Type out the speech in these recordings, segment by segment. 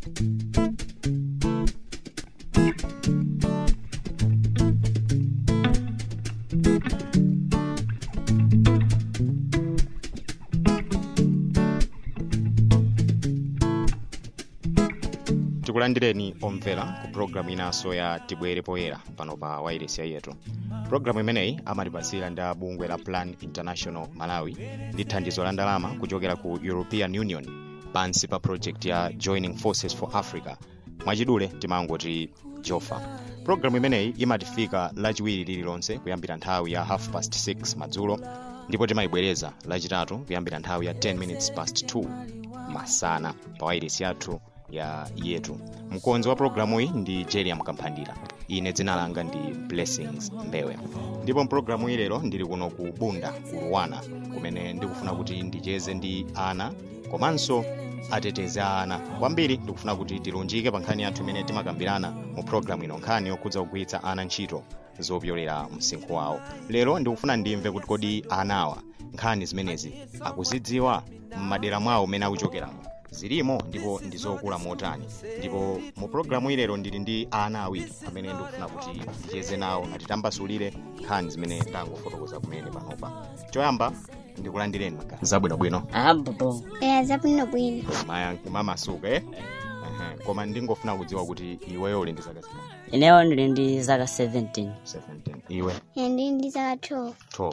tikulandireni omvera ku programu inanso ya tibwere poyera pano pa wairesi yetu programu imeneyi amatipasira ndi bungwe la plan international malawi ndi thandizo la ndalama kuchokera ku european union pansi pa project ya joining forces for africa mwachidule timangoti jofa programu imeneyi imatifika lachiwiri lililonse kuyambira nthawi ya half past 6 madzulo ndipo timayibwereza lachitatu kuyambira nthawi ya 10 minutes past 2 masana pa wairesi yathu ya yetu mkonzi wa programu iyi ndi jeriam kamphandira ine dzina langa ndi blessings mbewe ndipo mpulogalamu iyi lero ndili kuno ku bunda ku luwana kumene ndikufuna kuti ndicheze ndi ana komanso atetezi a ana kwambiri ndikufuna kuti tilunjike pa nkhani yathu imene timakambirana mu pulogalamu ino nkhani yokhudza kugwiritsa ana ntchito zopyolera msinkhu wawo lero ndikufuna ndimve kuti kodi anawa nkhani zimenezi akuzidziwa m'madera mwawo umene akuchokeramo zilimo ndipo ndizokula motani ndipo mu pulogalamu ilero ndili ndi ana awiri amene ndikufuna kuti ndicheze nawo atitambasulire nkhani zimene ndangofotokoza kumene panopa choyamba ndikulandireni magazi zabwinobwino abubo eya zabwinobwino mamasuka eh Ehe, koma ndingofuna kudziwa kuti iweyo uli ndi zaka zingati ineyo ndili ndi zaka 17 17 iwe ine ndili ndi zaka 12 12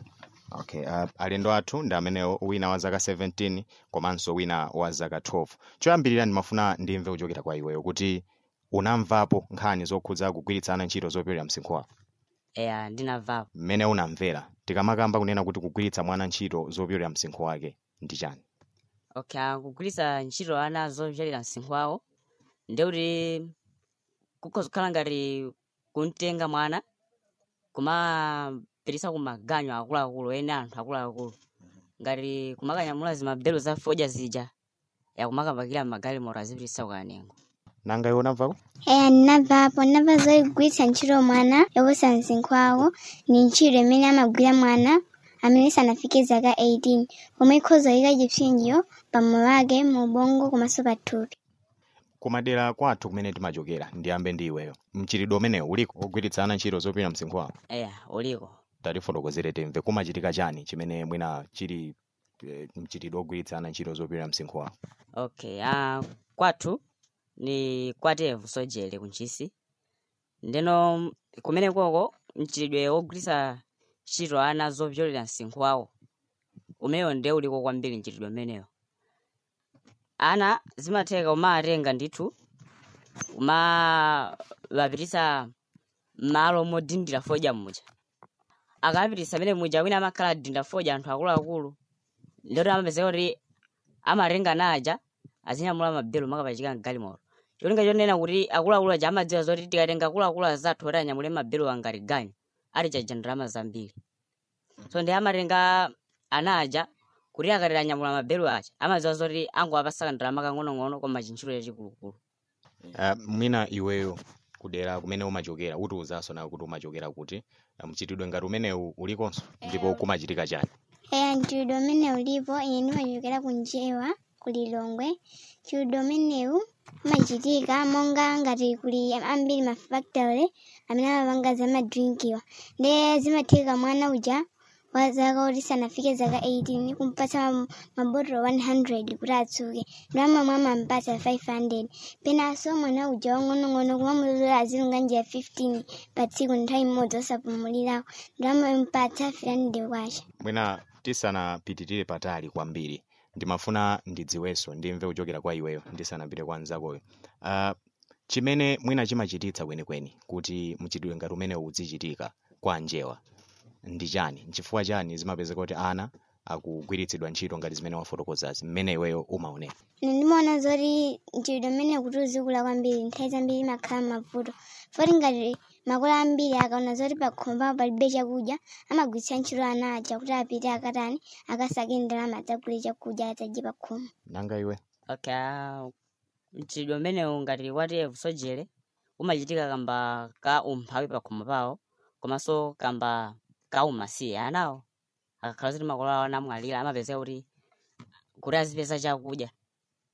okay uh, alendo athu ndi amenewo wina wa zaka 17 komanso wina wa zaka 12 choyambirira ndimafuna ndimve kuchokera kwa iweyo kuti unamvapo nkhani zokhudza kugwiritsa ana ntchito zopyolera msinkhu wako eya ndinamvapo mmene unamvera tikamakamba kunena kuti kugwiritsa mwana ntchito zopyolera msinkhu wake ndi chani okay ah, kugwiritsa ntchito ana zopyolera msinkhu wawo ndekuti kukhoza kukhala ngati kumtenga mwana kumapititsa kumaganyo akuluakulu ene anthu akuluakulu ngati kumakanyamula zimabelo za fodya zija yakumakapakira magalimoto azipititsa kukanengo nanga iwe unamvako eya ndinamvapo ndinamva zogwiritsa ntchito mwana yoposa msinkhu wawo ni ntchito imene amagwira mwana amene sanafike zaka 18 pomwe ikhoza kuyika chipsinjo pamoyo wake mu ubongo komanso pathupi kumadera kwathu kumene timachokera ndiyambe ndi iweyo mchitidwe umenewo uliko ogwiritsa ana ntchito zopyolera msinkhu wawo eya uliko tatifotokozere timve kumachitika chani chimene mwina chili eh, mchitidwe ogwiritsa ana ntchito zopyolera msinkhu wawo okay ah, kwathu ni kwatevu sojele kunchisi ndeno kumene koko mchitidwe wogwiritsa ntchito ana zopyolera msinkhu wawo umenewo nde uliko kwambiri mchitidwe umenewo ana zimatheka umawatenga ndithu umawapititsa malo modindira fodya muja akapititsa amene muja wina amakhala adinda fodya anthu akuluakulu ndoti amapezeka kuti amatenga naja azinyamula mabelo makapachika mgalimoto cholinga chonena kuti akuluakulu aja amadziwa zoti tikatenga akuluakulu azathu oti anyamule mabelo angati ganyu ali chaja ndalama zambiri so ndi amatenga ana aja kuti akati anyamula mabelo aja amadziwa zoti angowapasaka ndalama kang'onong'ono koma chintchito chachikulukulu uh, mwina iweyo kudera kumene umachokera utiuzanso nawe kuti umachokera kuti uh, mchitidwe ngati umenewu ulikonso ndipo kumachitika chani eya mchitidwe umene ulipo ine ndimachokera ku njewa ku lilongwe mchitidwe umenewu umachitika monga ngati kuli ambiri mafactory amene amapanga zamadrinkiwa nde zimatheka mwana uja wa zaka kuti sanafike zaka 18 kumpatsa ma- mabotolo 100 kuti atsuke ndi amamwe amampatsa 500 penanso mwana uja wang'onong'ono kumamulozera azilunga njira 15 pa tsiku nthawi imodzi osapumulirako ndi amampatsa 300 kwacha mwina tisanapitirire patali kwambiri ndimafuna ndidziwenso ndimve kuchokera kwa iweyo ndisanapite kwa nzakoyo uh, chimene mwina chimachititsa kwenikweni kuti mchitidwe ngati umenewu uzichitika kwa njewa ndi chani nchifukwa chani zimapezeka kuti ana akugwiritsidwa ntchito ngati zimene wafotokozazi mmene iweyo umaonera ine ndimaona zoti mchitidwe mmene kuti uzikula kwambiri nthawi zambiri imakhala mavuto foti ngati makolo ambiri akaona zoti pakhomo pawo palibe chakudya amagwiritsa ntchito ana aja kuti apite akatani akasake ndalama adzagule chakudya adzadye pakhomo nanga iwe okay ah, mchitidwe umenewu ngati watevu sojele umachitika kamba ka umphawi pakhomo pawo komanso kamba ka umasiye anawo akakhala zoti makolo awo anamwalira amapezeka kuti kuti azipeza chakudya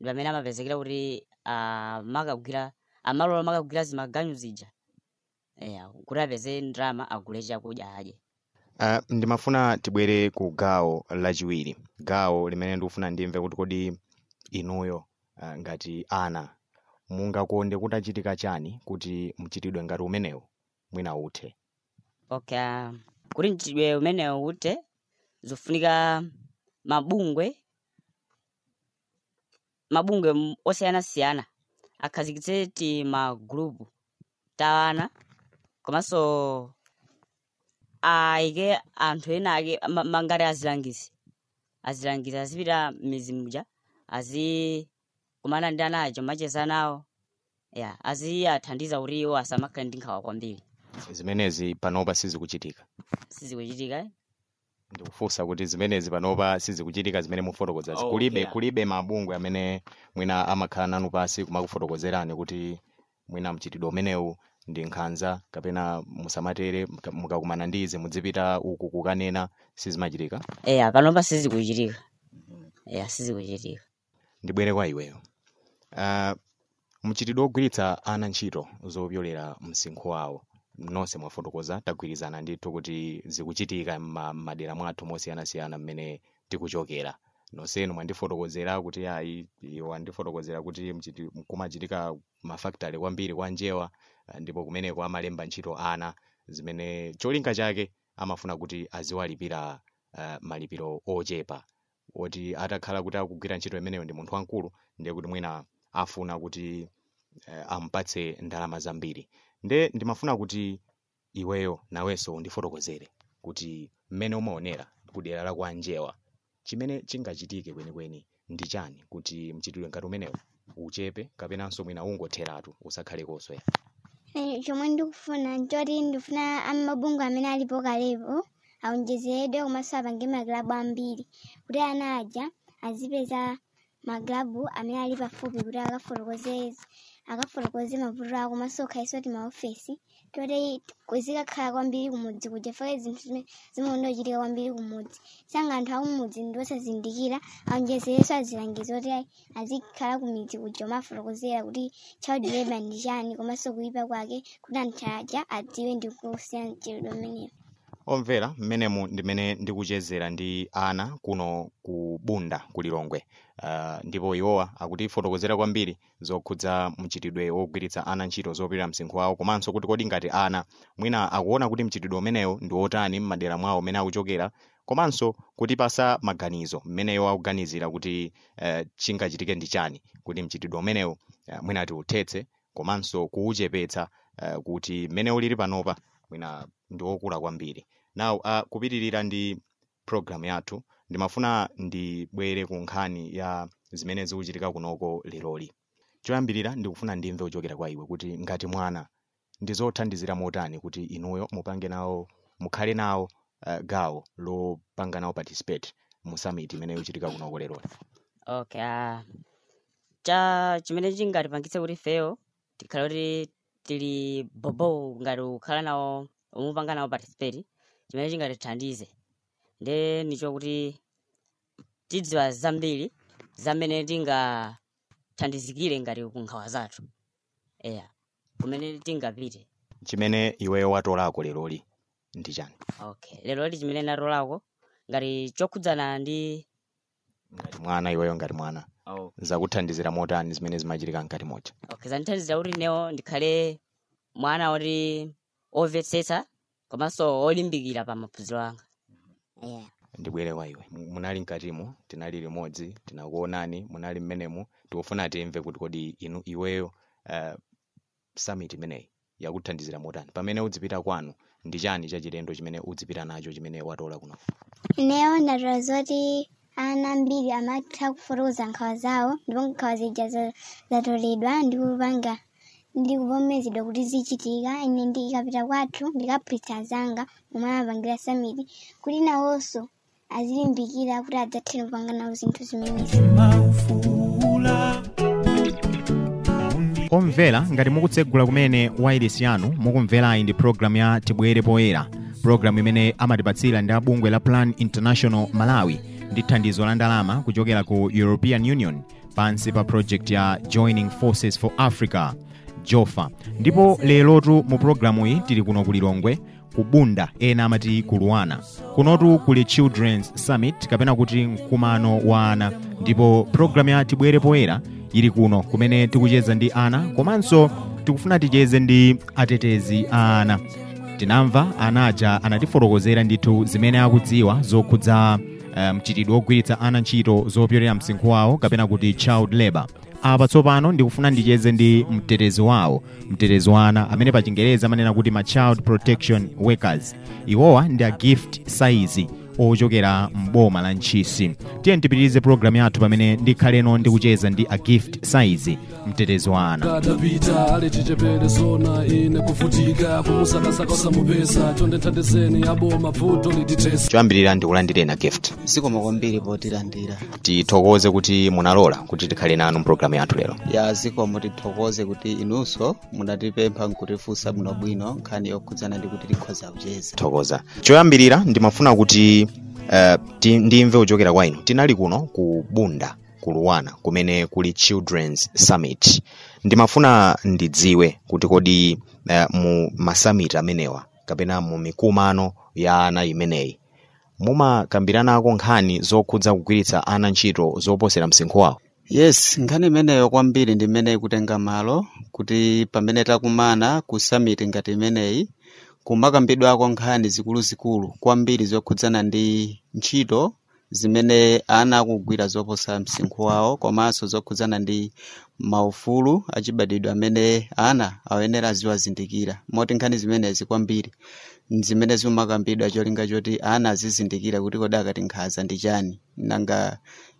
ndi pamene amapezekera kuti amakagwira amalola amakagwira zimaganyu zija eya kuti apeze ndalama agule chakudya adye Uh, ndimafuna tibwere ku gawo lachiwiri gawo limene ndikufuna ndimve kuti kodi inuyo uh, ngati ana mungakonde kuti achitika chani kuti mchitidwe ngati umenewu mwina uthe okay ah, kuti mchitidwe umenewu uthe zofunika mabungwe mabungwe m- osiyanasiyana akhazikitse ti magulupu ta ana komanso ayike anthu ena ake ma- ma- ngati azilangizi azilangizi azipita m'mizi muja azikumana ndi ana aja macheza nawo ya aziyathandiza kuti iwo asamakhale ndi nkhawa kwambiri zimenezi panopa sizikuchitika sizikuchitika eh? ndikufunsa kuti zimenezi panopa sizikuchitika zimene mufotokozazi Oh, kulibe yeah. kulibe mabungwe amene mwina amakhala nanu pasi kumakufotokozerani kuti mwina mchitidwe umenewu ndi nkhanza kapena musamatere muka- mukakumana ndi izi mudzipita uku kukanena sizimachitika eya panopa sizikuchitika eya sizikuchitika ndibwere kwa iweyo uh, mchitidwe wogwiritsa ana ntchito zopyolera msinkhu wawo nonse mwafotokoza tagwirizana ndithu kuti zikuchitika mma- m'madera mwathu mosiyanasiyana mmene tikuchokera nonsenu mwandifotokozera kuti ayi iwo andifotokozera kuti mchiti- kumachitika mafakitale kwambiri kwa njewa ah, ndipo kumeneko amalemba ntchito ana zimene cholinga chake amafuna kuti aziwalipira uh, malipiro ochepa oti atakhala kuti akugwira ntchito imeneyo ndi munthu wamkulu ndiye kuti mwina afuna kuti eh, amupatse ndalama zambiri nde ndimafuna kuti iweyo nawenso undifotokozere kuti mmene umaonera kudera la kwa njewa chimene chingachitike kwenikweni ndi chani kuti mchitidwe ngati umenewu uchepe kapenanso mwina ungotheratu usakhale koswera Eh, chomwe ndikufuna nchoti ndifuna amabungwe amene alipo kalepo aonjezeredwe komanso apange makilabu ambiri kuti ana aja azipeza makilabu amene ali pafupi kuti akafotokoze akafotokoze mavuto awo komanso khaiso ti maofesi toti zikakhala kwambiri kumudzi kuja fake zinthu zimene zimaonda kuchitika kwambiri kumudzi sanga anthu akumudzi ndi osazindikira aonjezerenso azilangizo kuti ayi azikhala kumidzi kuja omafotokozera kuti child labor ndi chani komanso kuyipa kwake kuti anthu aja adziwe ndi kusiyana mchitidwe umenewo omvera mmenemu ndimene ndikuchezera ndi ana kuno ku bunda ku lilongwe uh, ndipo iwowa akutifotokozera kwambiri zokhudza mchitidwe wogwiritsa ana ntchito zopirira msinkhu wawo komanso kuti kodi ngati ana mwina akuona kuti mchitidwe umenewu ndi wotani m'madera mwawo mmene akuchokera komanso kutipasa maganizo mmeneyo akuganizira kuti uh, chingachitike ndi chani kuti mchitidwe umenewu uh, mwina tiuthetse komanso kuuchepetsa uh, kuti mmene ulili panopa mwina ndi wokula kwambiri now uh, kupitirira ndi program yathu ndimafuna ndibwere ku nkhani ya zimene zikuchitika kunoko leloli choyambirira ndikufuna ndimve kuchokera kwa iwe kuti ngati mwana ndi zothandizira motani kuti inuyo mupange nawo mukhale nawo uh, gawo lopanga nawo participate mu summit imene ikuchitika kunoko leloli okay ah, cha chimene chingatipangitse kuti feyo tikhale kuti tili bobo ngati kukhala nawo umupanga nawo participate chimene chingatithandize nde nicho kuti tidziwa zambiri zamene tingathandizikire ngati kunkhawa zathu eya kumene tingapite chimene iweyo watolako leloli ndi chani okay lero li chimene ndatolako ngati chokhudzana ndi ngati mwana iweyo ngati mwana oh. zakuthandizira motani zimene zimachitika mkati mocha okay zandithandizira kuti newo ndikhale mwana oti omvetsetsa komanso olimbikira pa maphunziro anga yeah. ndibwere kwa iwe Mu- munali mkatimo tinali limodzi tinakuonani munali mmenemu tikufuna timve kuti kodi inu iweyo uh, summit imeneyi yakuthandizira motani pamene udzipita kwanu ndi chani chachilendo chimene udzipita nacho chimene watola kuno ineyo ndatola zoti ana ambiri amatha kufotokoza nkhawa zawo ndipo nkhawa zija za- zatoledwa ndi kupanga ndi kuvomerezedwa kuti zichitika ine ndikapita kwathu ndikaphunzitsa zanga momwe amapangira samiti kuti nawonso azilimbikira kuti adzathere kupanga nawo zinthu zimenezi omvera ngati mukutsegula kumene wailesi yanu mukumverayi ndi programu ya tibwere poyera programu imene amatipatsira ndi abungwe la plan international malawi ndi thandizo la ndalama kuchokera ku european union pansi pa project ya joining forces for africa jofa ndipo lerotu mu programu iyi tili kuno ku lilongwe ku bunda ena amati ku luwana kunotu kuli children's summit kapena kuti mkumano wa ana ndipo programu ya tibwere poyera ili kuno kumene tikucheza ndi ana komanso tikufuna ticheze ndi atetezi a ana tinamva ana aja anatifotokozera ndithu zimene akudziwa zokhudza eh, mchitidwe wogwiritsa ana ntchito zopyolera msinkhu wawo kapena kuti child labor apa tsopano ndikufuna ndicheze ndi mtetezi wawo mtetezi wa ana amene pa chingereza amanena kuti ma child protection workers iwowa ndi a gift size ochokera mboma la ntchisi tiye tipitirize programu yathu pamene ndikhaleno ndikucheza ndi a gift size mtetezi wa ana kadapita letichepere sona ine kuvutika kumusakasaka usamupesa chonde nthandizeni aboma vuto liditesa choyambirira ndikulandireni gift zikomo kwambiri potilandira tithokoze kuti munalola kuti tikhale nanu mpulogalamu yathu lero ya zikomo tithokoze kuti inunso munatipempha nkutifunsa bwinobwino nkhani yokhudzana ndi kuti tikhoza kucheza thokoza choyambirira ndimafuna kuti uh, ti- ndimve kuchokera kwa inu tinali kuno ku bunda ku luwana kumene kuli children's summit ndimafuna ndidziwe kuti kodi uh, mu masamiti amenewa kapena mu mikumano ya ana imeneyi mumakambiranako nkhani zokhudza kugwiritsa ana ntchito zoposera msinkhu wawo yes nkhani imeneyo kwambiri ndi imene ikutenga malo kuti pamene takumana ku summit ngati imeneyi kumakambidwako nkhani zikuluzikulu kwambiri zokhudzana ndi ntchito zimene ana akugwira zoposa msinkhu wawo komanso zokhudzana ndi maufulu achibadwidwe amene ana ayenera aziwazindikira moti nkhani zimenezi kwambiri zimene zimakambidwa cholinga choti ana azizindikira kuti kodi akati nkhaza ndi chani nanga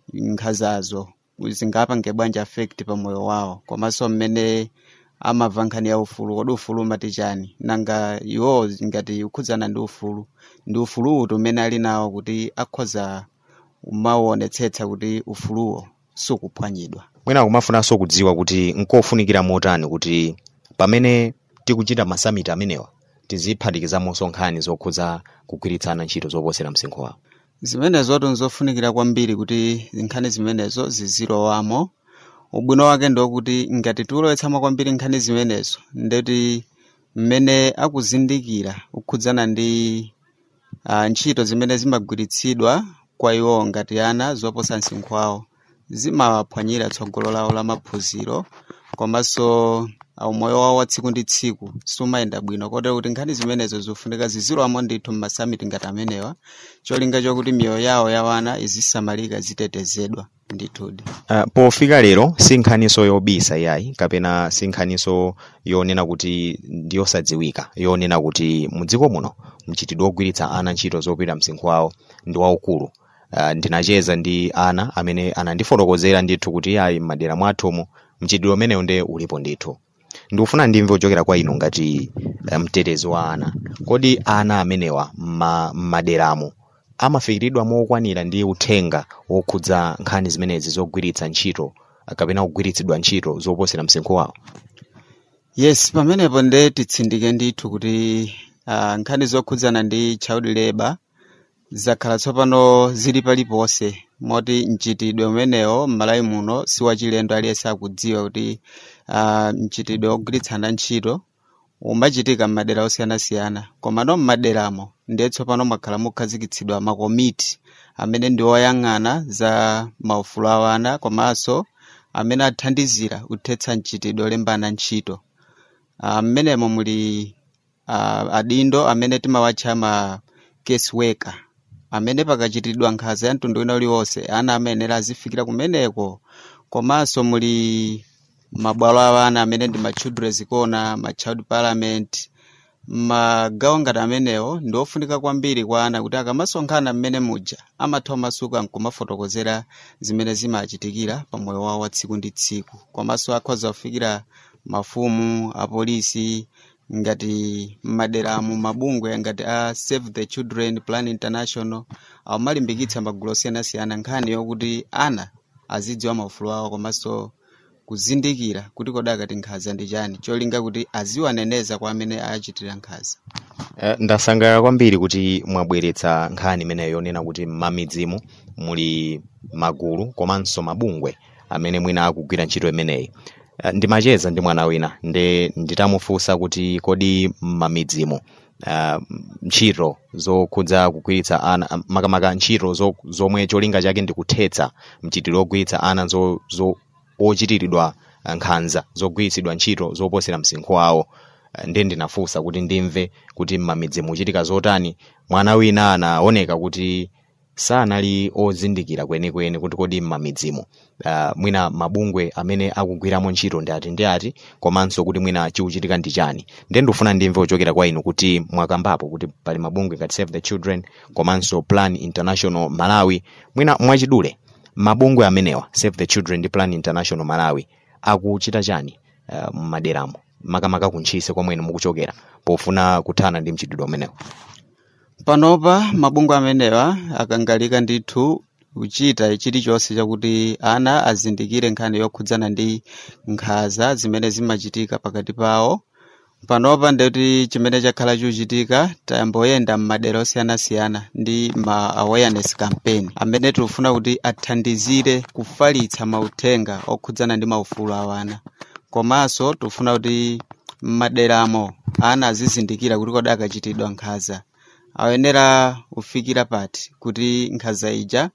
nkhazazo zingapange bwanji affect pa moyo wawo komanso mmene amamva nkhani ya ufulu kodi ufulu umati chani nanga iwo ngati ukhudzana ndi ufulu ndi ufulu uti umene ali nawo kuti akhoza umawonetsetsa kuti ufuluwo sukuphwanyidwa mwina kumafunanso kudziwa kuti nkofunikira motani kuti pamene tikuchita masamiti amenewa tiziphatikizamonso nkhani zokhudza kugwiritsana ntchito zoposera msinkhu wawo zimenezo nzofunikira kwambiri kuti nkhani zimenezo zizilowamo ubwino wake ndokuti ngati tikulowetsamo kwambiri nkhani zimenezo ndeti mmene akuzindikira kukhudzana ndi uh, ntchito zimene zimagwiritsidwa kwa iwo ngati ana zoposa msinkhu wawo zimaphwanyira tsogolo lawo la maphunziro komanso uh, moyo wawo wa tsiku ndi tsiku sumayenda bwino kotero kuti nkhani zimenezo zikufunika zizilowamo ndithu mmasamiti ngati amenewa cholinga chokuti miyoyo yawo ya wana izisamalika zitetezedwa ndithudi Uh, pofika lero si nkhaniso yobisa yayi kapena si nkhaniso yonena kuti ndiyosadziwika yonena kuti mudziko muno mchitidwe wogwiritsa ana ntchito zopita msinkhu wawo ndi waukulu uh, ndinacheza ndi ana amene anandifotokozera ndithu kuti ayi m'madera mwathumu mchitidwe umenewu nde ulipo ndithu ndikufuna ndimve kuchokera kwa inu ngati uh, mtetezi wa ana kodi ana amenewa mma- m'maderamo amafikiridwa mokwanira ndi uthenga wokhudza nkhani zimenezi zogwiritsa ntchito kapena kugwiritsidwa ntchito zoposera msinkhu wawo yes pamenepo nde titsindike ndithu kuti uh, nkhani zokhudzana ndi child labor zakhala tsopano zili paliponse moti mchitidwe umenewo m'malawi muno si wachilendo aliyense akudziwa kuti uh, mchitidwe wogwiritsana ntchito umachitika m'madera osiyanasiyana komano m'maderamo ndiye tsopano mwakhala mukhazikitsidwa makomiti amene ndi oyang'ana za maufulu a ana komanso amene athandizira kuthetsa mchitidwe olembana ntchito uh, mmenemo muli uh, adindo amene timawatcha ma case worker amene pakachitidwa nkhanza ya mtundu wina uliwonse ana amayenera azifikira kumeneko komanso muli mabwalo a ana amene ndi ma children's corner ma child parliament magawo ngati amenewo ndi ofunika kwambiri kwa ana kuti akamasonkhana mmene muja amatha masuku nkumafotokozera zimene zimachitikira pa moyo wawo wa tsiku ndi tsiku komanso akhoza kufikira mafumu apolisi ngati m'maderamo mabungwe ngati a save the children plan international amalimbikitsa magulu osiyanasiyana nkhani yokuti ana azidziwa maufulu awo komanso kuzindikira kuti kodi akati nkhanza ndi chani cholinga kuti aziwaneneza kwa amene achitira nkhanza Eh, ndasangalala kwambiri kuti mwabweretsa nkhani imeneyo yonena kuti m'mamidzimu muli magulu komanso mabungwe amene mwina akugwira ntchito imeneyi uh, ndimacheza ndi mwana wina nde nditamufunsa kuti kodi m'mamidzimu uh, ntchito zokhudza kugwiritsa ana makamaka ntchito zo, zomwe cholinga chake ndikuthetsa mchitidwe ogwiritsa ana zo, zo, ochitiridwa uh, nkhanza zogwiritsidwa ntchito zoposera msinkhu wawo Uh, ndiye ndinafunsa kuti ndimve kuti m'mamidzimu muchitika zotani mwana wina anaoneka kuti sanali ozindikira kwenikweni kuti kodi m'mamidzimu uh, mwina mabungwe amene akugwiramo ntchito ndi ati ndi ati komanso kuti mwina chikuchitika ndi chani ndiye ndikufuna ndimve kuchokera kwa inu kuti mwakambapo kuti pali mabungwe ngati save the children komanso plan international malawi mwina mwachidule mabungwe amenewa save the children ndi plan international malawi akuchita chani uh, m'maderamo makamaka kuntchise komwe inu mukuchokera pofuna kuthana ndi mchitidwe umenewo panopa mabungwe amenewa akangalika ndithu kuchita chilichonse chakuti ana azindikire nkhani yokhudzana ndi nkhanza zimene zimachitika pakati pawo panopa ndikuti chimene chakhala chikuchitika tayamboyenda m'madera osiyanasiyana ndi ma awareness campaign amene tikufuna kuti athandizire kufalitsa mauthenga okhudzana ndi maufulu a ana komanso tikufuna kuti m'maderamo ana azizindikira kuti kodi akachitidwa nkhanza ayenera kufikira pati kuti nkhanza ija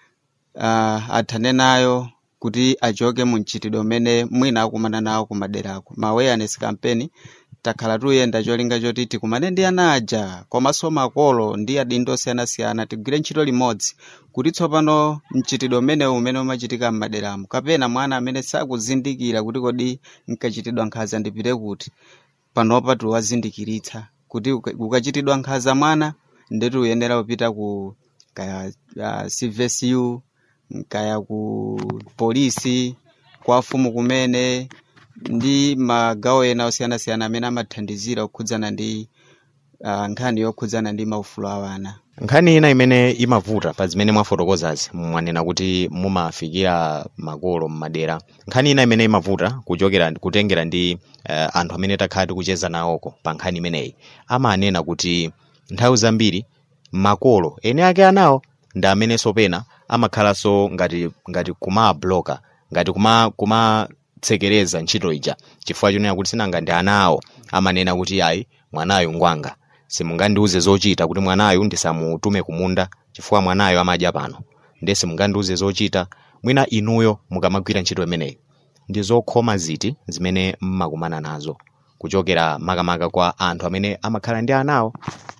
uh, athane nayo kuti achoke mu mchitidwe umene mwina akumana nawo kumaderako ma awareness campaign takhala tuyenda cholinga choti tikumane ndi ana aja komanso makolo ndi adindo osiyanasiyana tigwire ntchito limodzi kuti tsopano mchitidwe umenewu umene umachitika m'maderamo kapena mwana amene sakuzindikira kuti kodi nkachitidwa nkhanza ndipite kuti panopa tiwazindikiritsa kuti uka- ukachitidwa nkhanza mwana ndeti uyenera kupita ku kaya uh, cvsu kaya ku polisi kwa fumu kumene ndi magawo ena osiyanasiyana amene amathandizira kukhudzana ndi uh, nkhani yokhudzana ndi maufulu a wana nkhani ina imene imavuta pa zimene mwafotokozazi mwanena kuti mumafikira makolo m'madera nkhani ina imene imavuta kuchokera kutengera ndi uh, anthu amene takhala tikucheza nawoko pa nkhani imeneyi amanena kuti nthawi zambiri makolo ene ake anawo ndi amenenso pena amakhalanso ngati ngati kumabloka ngati kuma kumatsekereza ntchito ija chifukwa chonena kuti sinanga ndi ana awo amanena kuti ayi mwanayu ngwanga simungandiuze zochita kuti mwanayu ndisamutume kumunda chifukwa mwanayu amadya pano ndiye simungandiuze zochita mwina inuyo mukamagwira ntchito imeneyi ndi zokhoma ziti zimene mmakumana nazo kuchokera makamaka kwa anthu amene amakhala ndi anawo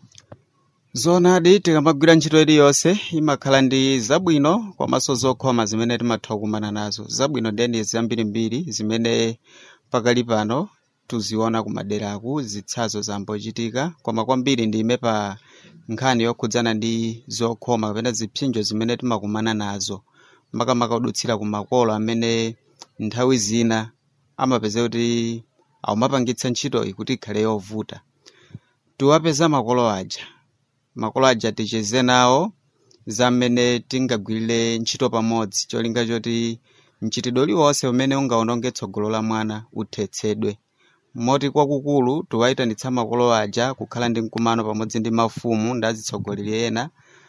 zoonadi tikamagwira ntchito iliyonse imakhala ndi zabwino komanso zokhoma zimene timatha kukumana nazo zabwino ndeni zambirimbiri zimene pakali pano tuziona kumaderaku zitsazo zambochitika koma kwambiri ndime pa nkhani yokhudzana ndi zokhoma kapena zipsinjo zimene timakumana nazo makamaka kudutsira ku makolo amene nthawi zina amapeza kuti aumapangitsa ntchitoyi kuti ikhale yovuta tiwapeza makolo aja makolo aja ticheze nawo za mmene tingagwirire ntchito pamodzi cholinga choti mchitidwe uliwonse umene ungaononge tsogolo la mwana uthetsedwe moti kwakukulu tiwayitanitsa makolo aja kukhala ndi mkumano pamodzi ndi mafumu ndi azitsogoleri ena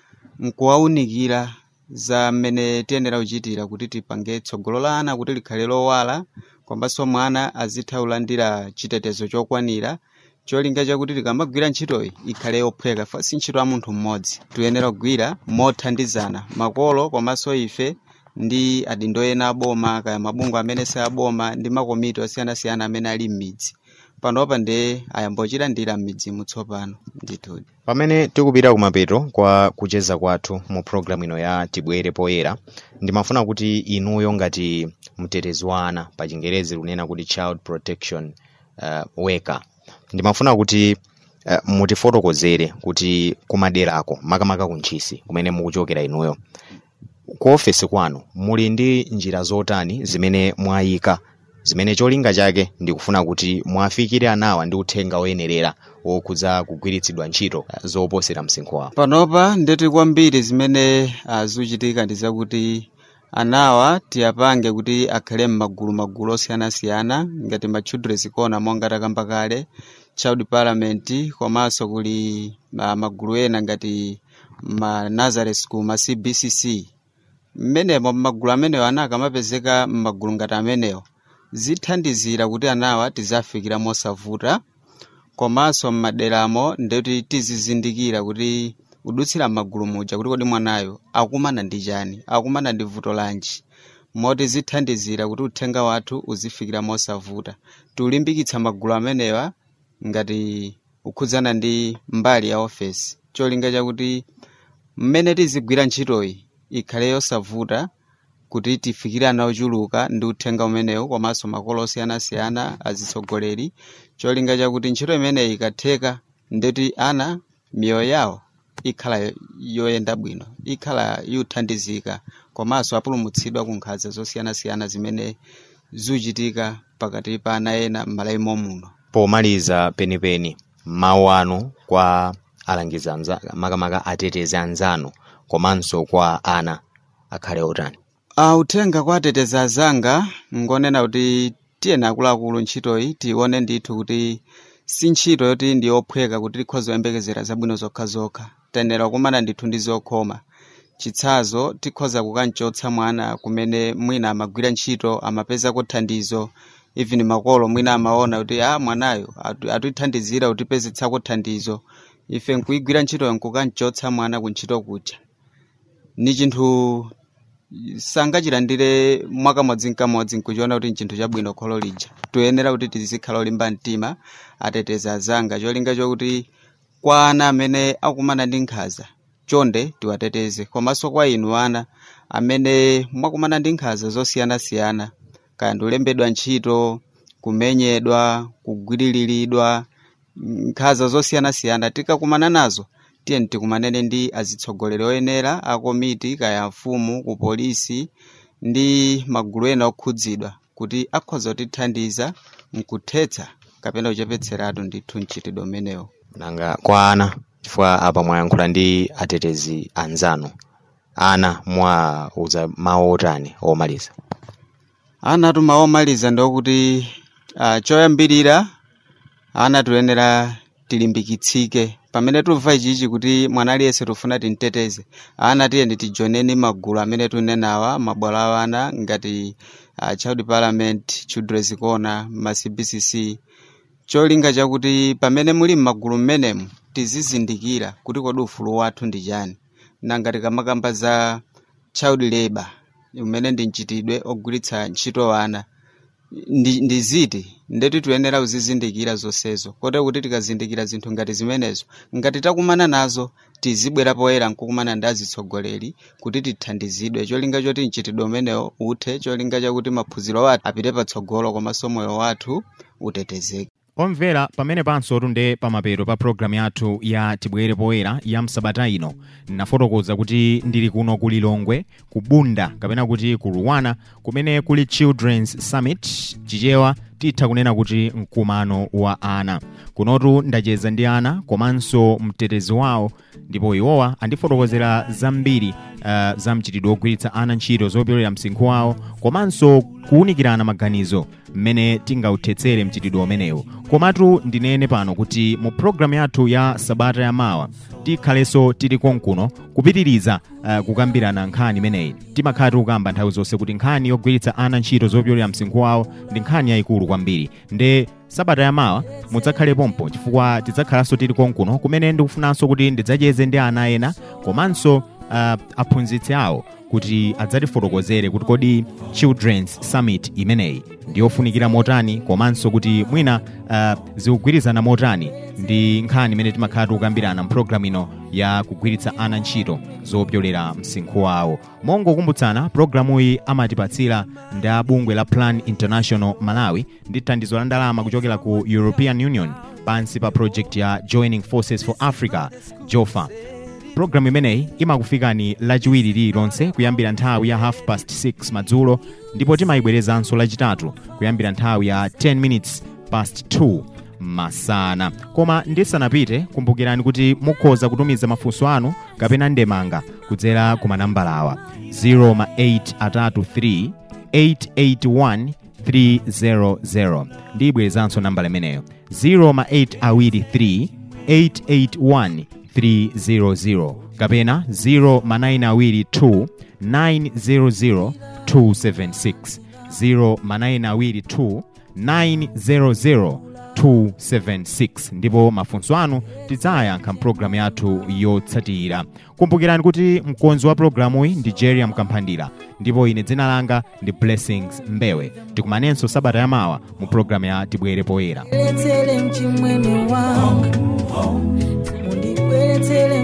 nkuwawunikira za mmene tiyenera kuchitira kuti tipange tsogolo la ana kuti likhale lowala komanso mwana azitha kulandira chitetezo chokwanira cholinga chakuti tikamagwira ntchitoyi ikhale yophweka fa si ntchito ya munthu mmodzi tiyenera kugwira mothandizana makolo komanso ife ndi adindo ena aboma kaya mabungwe amene si aboma ndi makomiti osiyanasiyana amene ali m'midzi panopa ndi ayambochilandira m'midzimu tsopano ndithudi pamene tikupita kumapeto kwa kucheza kwathu mu programu ino ya tibwere poyera ndimafuna kuti inuyo ngati mtetezi wa ana pa chingerezi kunena kuti child protection uh, worker ndimafuna kuti uh, mutifotokozere kuti kumaderako makamaka kuntchisi kumene mukuchokera inuyo ku ofesi kwanu muli ndi njira zotani zimene mwayika zimene cholinga chake ndikufuna kuti mwafikire anawa ndi uthenga woyenerera wokhudza kugwiritsidwa ntchito uh, zoposera msinkhu wawo panopa ndeti kwambiri zimene uh, zikuchitika ndi zakuti anawa tiyapange kuti akhale m'magulu magulu osiyanasiyana ngati ma children's corner monga takamba kale child parliament komanso kuli uh, magulu ena ngati ma nazareth school ma cbcc mmenemo m'magulu amenewo ana akamapezeka m'magulu ngati amenewo zithandizira kuti anawa tizafikira mosavuta komanso m'maderamo ndeti tizizindikira kuti kudutsira m'magulu muja kuti kodi mwanayo akumana ndi chani akumana ndi vuto lanji moti zithandizira kuti uthenga wathu uzifikira mosavuta tiulimbikitsa magulu amenewa ngati kukhudzana ndi mbali ya ofesi cholinga chakuti mmene tizigwira ntchitoyi ikhale yosavuta kuti tifikire ana ochuluka ndi uthenga umenewu komanso makolo osiyanasiyana azitsogoleri cholinga chakuti ntchito imeneyi ikatheka ndeti ana miyoyo yawo ikhala yo- yoyenda bwino ikhala yothandizika komanso apulumutsidwa ku nkhanza zosiyanasiyana zimene zikuchitika pakati pa ana ena m'malaimo muno pomaliza penipeni mawu anu kwa alangizi anza- makamaka atetezi anzanu komanso kwa ana akhale otani Uh, uthenga kwa atetezi azanga ngonena kuti tiyeni akuluakulu ntchitoyi tione ndithu kuti si ntchito yoti ndi yophweka kuti tikhoza kuyembekezera zabwino zokhazokha tayenera kukumana ndithu ndi zokhoma chitsazo tikhoza kukanchotsa mwana kumene mwina amagwira ntchito amapezako thandizo even makolo mwina amaona kuti a mwanayo atu- atithandizira kutipezetsako thandizo ife nkuigwira ntchitoyo nkukanchotsa mwana ku ntchito kuja ni chinthu sangachilandire mwakamodzi nkamodzi nkuchiona kuti nchinthu chabwino kholo lija toyenera kuti tizikhala olimba mtima atetezi azanga cholinga chokuti kwa ana amene akumana ndi nkhanza chonde tiwateteze komanso kwa inu ana amene mwakumana ndi nkhanza zosiyanasiyana kaya ndiulembedwa ntchito kumenyedwa kugwiriridwa nkhanza zosiyanasiyana tikakumana nazo tiyeni tikumanene ndi azitsogoleri oyenera a komiti kaya mfumu ku polisi ndi magulu ena okhudzidwa kuti akhoza kutithandiza mkuthetsa kapena kuchepetseratu ndithu mchitidwe umenewo nanga kwa ana chifukwa apa mwayankhula ndi atetezi anzanu ana mwauza mawu otani omaliza ana tuma omaliza ndokuti uh, choyambirira ana tiyenera tilimbikitsike pamene tumva ichichi kuti mwana aliyense tufuna timteteze ana tiyeni tijoneni magulu amene tunenawa mabwalo a ana ngati uh, child parliament children's corner ma cbcc cholinga chakuti pamene muli m'magulu mmenemu tizizindikira kuti kodi ufulu wathu ndi chani nanga tikamakamba za child labor umene ndi mchitidwe ogwiritsa ntchito ana ndi, ndi ziti ndeti tiyenera kuzizindikira zonsezo kote kuti tikazindikira zinthu ngati zimenezo ngati takumana nazo tizibwera poyera nkukumana ndi azitsogoleri kuti tithandizidwe cholinga choti mchitidwe umenewo uthe cholinga chakuti maphunziro athu apite patsogolo komanso moyo wathu utetezeke omvera pamene panso tunde pamapeto pa programu yathu ya tibwere poyera ya msabata ino nafotokoza kuti ndili kuno ku lilongwe ku bunda kapena kuti ku ruwana kumene kuli children's summit chichewa titha kunena kuti mkumano wa ana kunotu ndacheza ndi ana komanso mtetezi wawo ndipo iwowa andifotokozera zambiri uh, za mchitidwe wogwiritsa ana ntchito zopyolera msinkhu wawo komanso kuwunikirana maganizo mmene tingauthetsere mchitidwe umenewu komatu ndinene pano kuti mu programu yathu ya sabata yamawa tikhalenso tili konkuno kupitiriza uh, kukambirana nkhani imeneyi timakhala tikukamba nthawi zonse kuti nkhani yogwiritsa ana ntchito zopyolera msinkhu wawo ndi nkhani yayikulu kwambiri nde sabata yamawa mudzakhale pompo chifukwa tidzakhalanso tili konkuno kumene ndikufunanso kuti ndidzacheze ndi ana ena komanso uh, aphunzitsi awo kuti adzatifotokozere kuti kodi children's summit imeneyi ndiyofunikira motani komanso kuti mwina uh, zikugwirizana motani ndi nkhani imene timakhala tikukambirana mpulogalamu ino ya kugwiritsa ana ntchito zopyolera msinkhu wawo mongokumbutsana pulogalamuyi amatipatsira ndi bungwe la plan international malawi ndi thandizo la ndalama kuchokera ku european union pansi pa project ya joining forces for africa jofa programu imeneyi imakufikani lachiwiri lililonse kuyambira nthawi ya half past 6 madzulo ndipo timayibwerezanso lachitatu kuyambira nthawi ya 10 minutes past 2 masana koma ndisanapite kumbukirani kuti mukhoza kutumiza mafunso anu kapena ndemanga kudzera ku manambalawa 08 atatu 3 881 300 ndiyibwerezanso nambala imeneyo 08 awiri 3 881 300 kapena 0922 900 276 0922 900 276 ndipo mafunso anu tidzayankha mpulogalamu yathu yotsatira kumbukirani kuti mkonzi wa pulogalamuyi ndi jeria mkamphandira ndipo ine dzina langa ndi blessings mbewe tikumanenso sabata yamawa mu pulogalamu ya tibwere poyera Bweretsere mchimwene wangu mundibweretsere